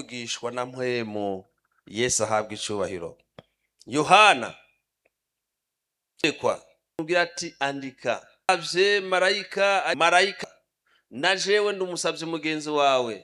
bavugishwa na mpwemu yesu ahabwa icubahiro yohana kwa mubwira ati andika avye marayika marayika na jewe ndi umusavye mugenzi wawe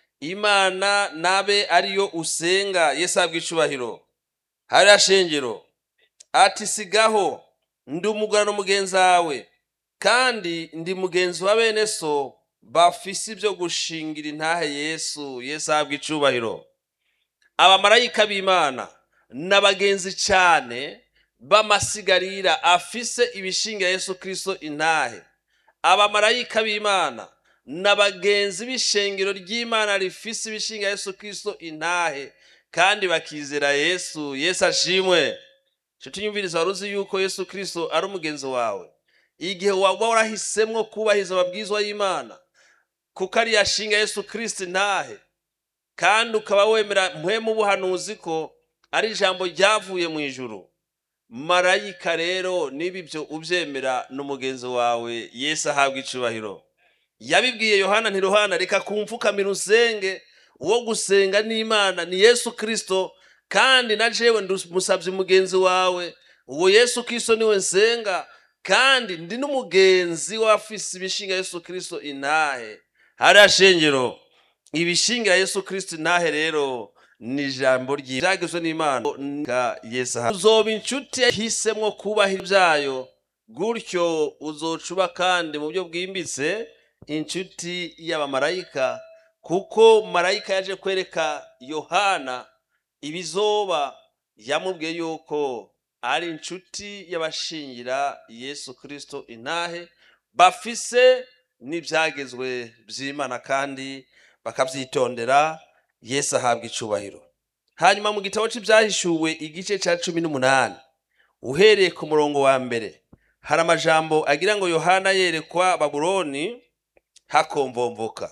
imana nabe ariyo usenga yesu ahabwa icubahiro hariya shengero ati sigaho ndi umugurano mugenzi wawe kandi ndi mugenzi wa bene so bafise ibyo gushingira intahe yesu yesu ahabwa icubahiro abamarayika b'imana n'abagenzi cyane b'amasigarira afise ibishingira yesu kirisito intahe abamarayika b'imana n'abagenzi b'ishengero ry'imana rifise ibishingira yesu kirisito intahe kandi bakizera yesu yesu ashimwe nshuti nyumviriza wari uzi yuko yesu kirisito ari umugenzi wawe igihe waba warahisemwo kubahiriza amabwizwa y'imana kuko ari yashinga yesu kirisito intahe kandi ukaba wemera mpwemu ubuhanuzi ko ari ijambo ryavuye mu ijuru marayika rero niba ibyo ubyemera n'umugenzi wawe yesu ahabwa icubahiro yabibwiye yohana ntiruhana reka kumfukamira usenge uwo gusenga n'imana ni yesu kirisito kandi na jewe musabye umugenzi wawe uwo yesu kirisito niwe nsenga kandi ndi n'umugenzi w'afise ibishinga yesu kirisito intahe hariya shengero ibishingira yesu kirisito intahe rero ni ijambo ryagizwe n'imana yesu uzoba inshuti yahisemo kubahira ibyayo gutyo uzocuba kandi mu buryo bwimbitse inshuti y'abamarayika kuko marayika yaje kwereka yohana ibizoba yamubwiye yuko ari inshuti y'abashingira yesu kirisito intahe bafise n'ibyagezwe by'imana kandi bakabyitondera yesu ahabwa icubahiro hanyuma mu gitabo cy'ibyahishuwe igice cya cumi n'umunani uhereye ku murongo wa mbere hari amajambo agira ngo yohana yerekwa babuloni hakomvomvoka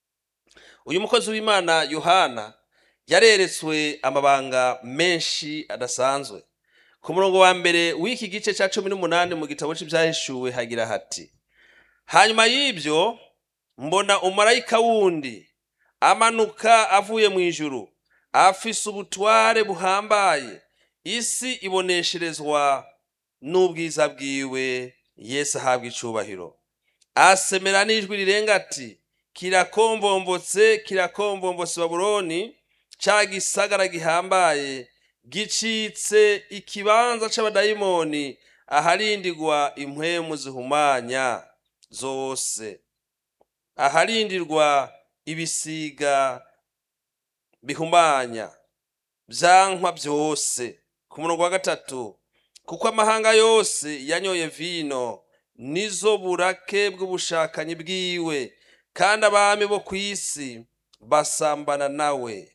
uyu mukozi w'imana yohana yareretswe amabanga menshi adasanzwe ku murongo wa mbere w'iki gice cya cumi n'umunani mu gitabo cy'ibyahishuwe hagira hati hanyuma y'ibyo mbona umarayika wundi amanuka avuye mu ijuru afise ubutware buhambaye isi ibonesherezwa n'ubwiza bwiwe yesu ahabwa icubahiro asemera n'ijwi rirenga ati kirakombombotse kirakombombotse babuloni ca gisagara gihambaye gicitse ikibanza c'abadayimoni aharindirwa impwemu zihumanya zose aharindirwa ibisiga bihumanya vyankwa vyose ku murongo wa gatatu kuko amahanga yose yanyoye vino nizo burake bw'ubushakanyi bwiwe kandi abami bo ku isi basambana nawe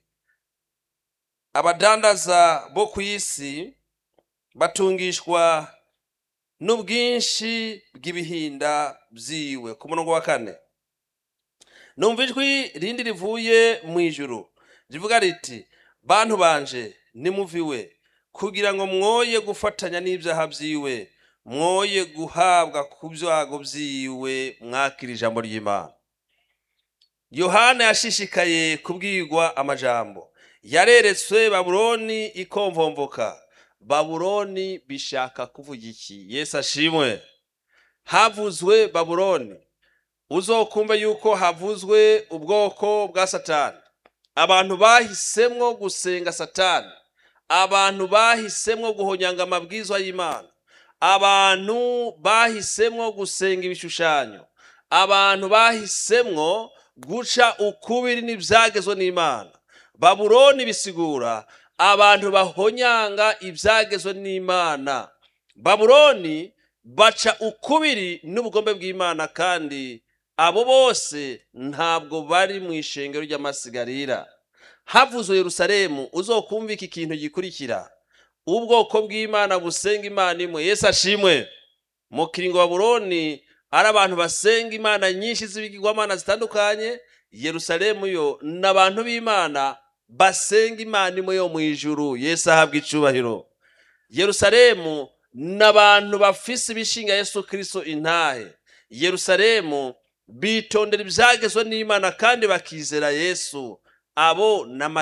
abadandaza bo ku isi batungishwa n'ubwinshi bw'ibihinda vyiwe ku murongo wa kane numva ijwi rindi rivuye mu ijuru rivuga riti bantu banje nimuviwe kugira ngo mwoye gufatanya n'ibyaha vyiwe mwoye guhabwa ku byago vyiwe mwakira ijambo ry'imana yohana yashishikaye kubwirwa amajambo yareretswe babuloni ikomvomvoka babuloni bishaka kuvuga iki yesu ashimwe havuzwe babuloni uzokumve yuko havuzwe ubwoko bwa satani abantu bahisemwo gusenga satani abantu bahisemwo guhonyanga amabwizwa y'imana abantu bahisemwo gusenga ibishushanyo abantu bahisemwo guca ukubiri n'ibyagezwe n'imana babuloni bisigura abantu bahonyanga ibyagezwe n'imana babuloni baca ukubiri n'ubugombe bw'imana kandi abo bose ntabwo bari mu ishengero ry'amasigarira havuzwe yerusalemu uzokumva iki kintu gikurikira ubwoko bw'imana busenga imana imwe yesu ashimwe mu kiringo babuloni ari abantu basenga imana nyinshi z'ibigirwamana zitandukanye yerusalemu yo ni abantu b'imana basenga imana imwe yo mu ijuru yesu ahabwa icubahiro yerusalemu ni abantu bafise ibishinga yesu kirisito intahe yerusalemu bitondera ibyagezwe n'imana kandi bakizera yesu abo